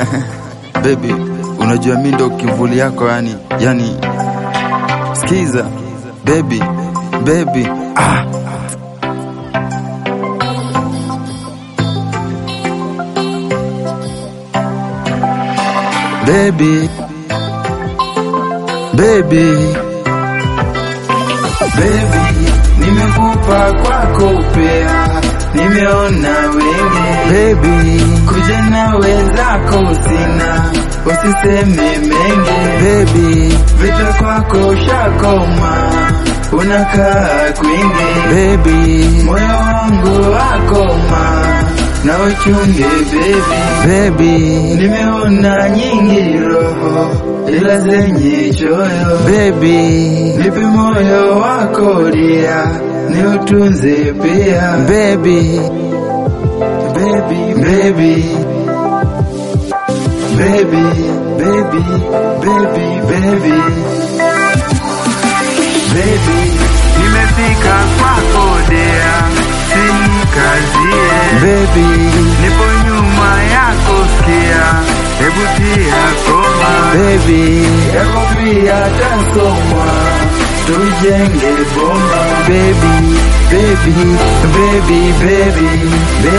Baby, unajua mi ndo kivuli yako yani, yani skiza baby, baby ah. Baby, baby, baby, nimekupa kwako pea, nimeona wengi baby, kuja na wenzako sina, usiseme mengi baby, vita kwako shakoma, unakaa kwingi baby, moyo wangu wakoma na uchunge baby, baby, nimeona nyingi roho ila zenye choyo baby, nipe moyo wako dia ni utunze pia baby, baby, baby, baby, baby, baby, baby, baby, Nimefika kwako dea, sinikazie. baby, Nipo nyuma yako sikia, hebu tia koma. baby, Yako pia tasoma, tujenge bomba. baby, baby, baby, baby,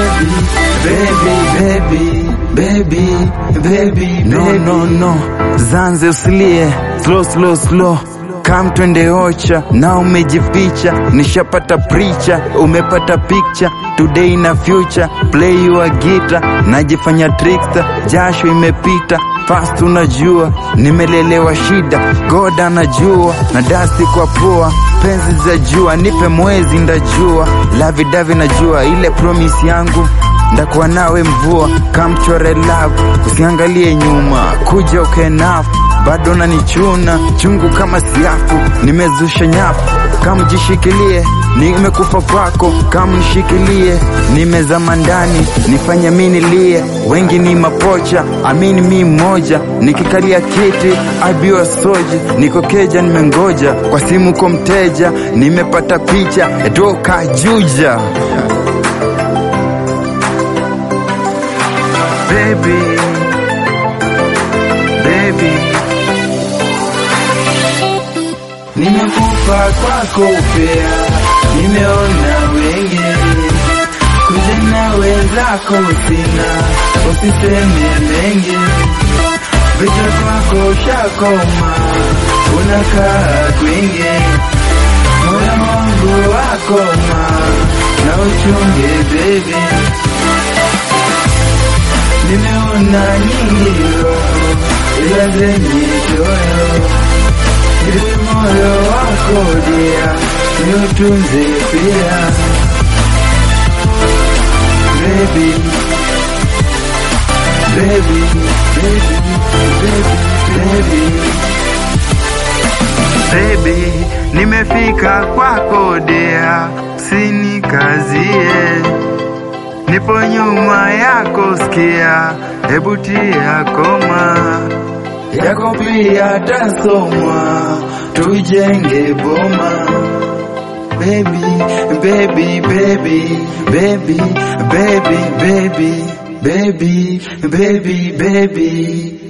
baby, baby, baby, baby, no, no, no, Zanze usilie, slow, slow, slow Kam twende ocha na umejificha, nishapata pricha, umepata picture today na future, play your guitar, najifanya trickster, jasho imepita fast, unajua nimelelewa shida, God anajua na dasti kwa pua, penzi za jua, nipe mwezi ndajua, lavi davi najua ile promise yangu ndakuwa nawe mvua, kamchore love, usiangalie nyuma, kuja ukenafu bado nanichuna chungu kama siafu, nimezusha nyafu, kamjishikilie, nimekufa kwako, kamnishikilie, nimezama ndani, nifanye minilie, wengi ni mapocha, amini mi mmoja, nikikalia kiti abiwa soji, niko keja, nimengoja kwa simu kwa mteja, nimepata picha doka juja Baby, baby, Nimekufa kwako pea, nimeona wengi, kuja na wenzako sina, usiseme mengi, vita kwako shakoma, unakaa kwingi, moyo wangu wakoma, na uchunge baby, nimeona nyingi roho, ila zenye choyo Nipe moyo wako dia, niutunze pia Baby, baby, baby, baby, baby baby, nimefika kwako dea, sinikazie. Nipo nyuma yako sikia, hebu tia koma. Yako pia tasomwa, tujenge boma Baby, baby, baby, baby, baby, baby, baby, baby, baby